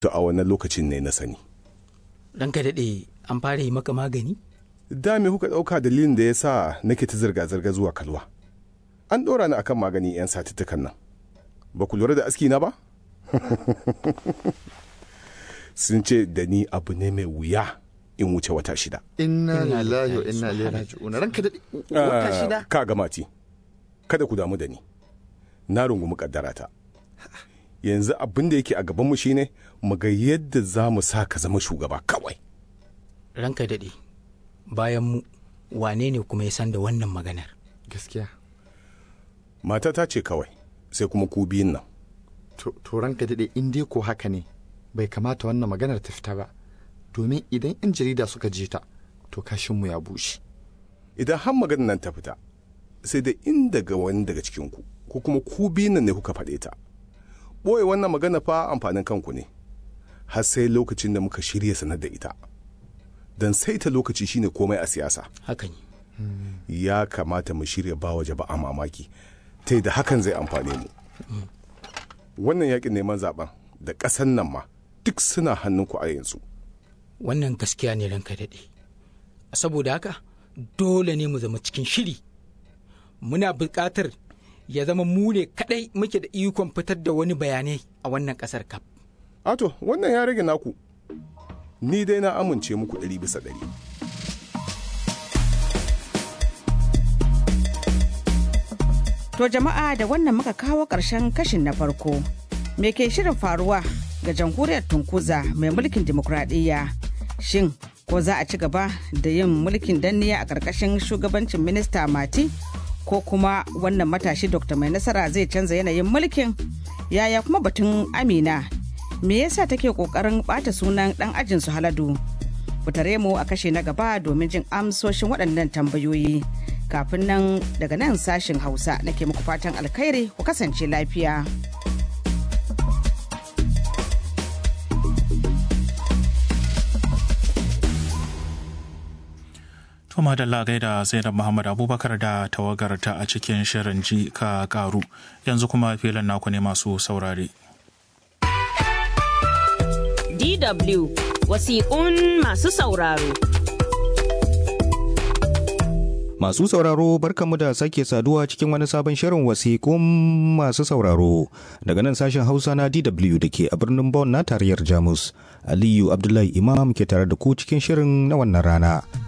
to a wannan lokacin ne na sani ranka daɗe an fara yi maka magani da me kuka ɗauka dalilin da ya sa nake ta zirga-zirga zuwa kalwa an ɗora ni akan magani 'yan satuttukan nan ba ku lura da aski na ba sun ce da ni abu ne mai wuya in wuce wata shida inna lillahi wa inna ilaihi raji'un ranka daɗe wata Ah, shida ka ga mati kada ku damu da ni na rungumi kaddarata yanzu abin da yake a gabanmu shine mu ga yadda za mu sa ka zama shugaba kawai ranka daɗe bayan mu wane ne kuma ya san da wannan maganar gaskiya matata ce kawai sai kuma ku biyun nan to to ranka daɗe in dai ko haka ne bai kamata wannan maganar ta fita ba domin idan 'yan jarida suka je ta to kashinmu ya bushe idan har maganar nan ta fita sai da in daga wani daga cikinku ko kuma ku biyun nan ne kuka faɗe ta ɓoye wannan magana fa amfanin kanku ne har sai lokacin da muka shirya sanar da ita don saita lokaci shine komai a siyasa haka ne ya kamata mu shirya ba wa jama'a mamaki ta da hakan zai amfane mu wannan yakin neman zaben da ƙasan nan ma duk suna hannunku a yanzu wannan gaskiya ne ranka daɗe saboda haka dole ne mu zama cikin shiri muna buƙatar ya zama mu ne kaɗai muke da ikon fitar da wani bayanai a wannan ƙasar kaf ato wannan ya rage naku ni dai na amince muku ɗari bisa ɗari To jama'a da wannan muka kawo ƙarshen kashin na farko. Me ke shirin faruwa ga jamhuriyar Tunkuza mai mulkin dimokuraɗiyya? Shin ko za a ci gaba da yin mulkin danniya a ƙarƙashin shugabancin minista Mati? Ko kuma wannan matashi Dr. Mai Nasara zai canza yanayin mulkin? Yaya kuma batun Amina? Me yasa take ƙoƙarin ɓata sunan ɗan ajin su Haladu? Ku tare mu a kashe na gaba domin jin amsoshin waɗannan tambayoyi. Kafin nan daga nan sashin Hausa nake muku fatan alkhairi ku kasance lafiya. To madalla gaida Zainab Muhammad Abubakar da tawagarta a cikin shirin ji ka karu yanzu kuma filin naku ne masu saurare. DW wasiƙun masu sauraro. Masu sauraro barkamu da sake saduwa cikin wani sabon shirin wasiƙun masu sauraro daga nan sashen Hausa na DW da ke a birnin Bonn na tarayyar Jamus. Aliyu Abdullahi Imam ke tare da ku cikin shirin na wannan rana.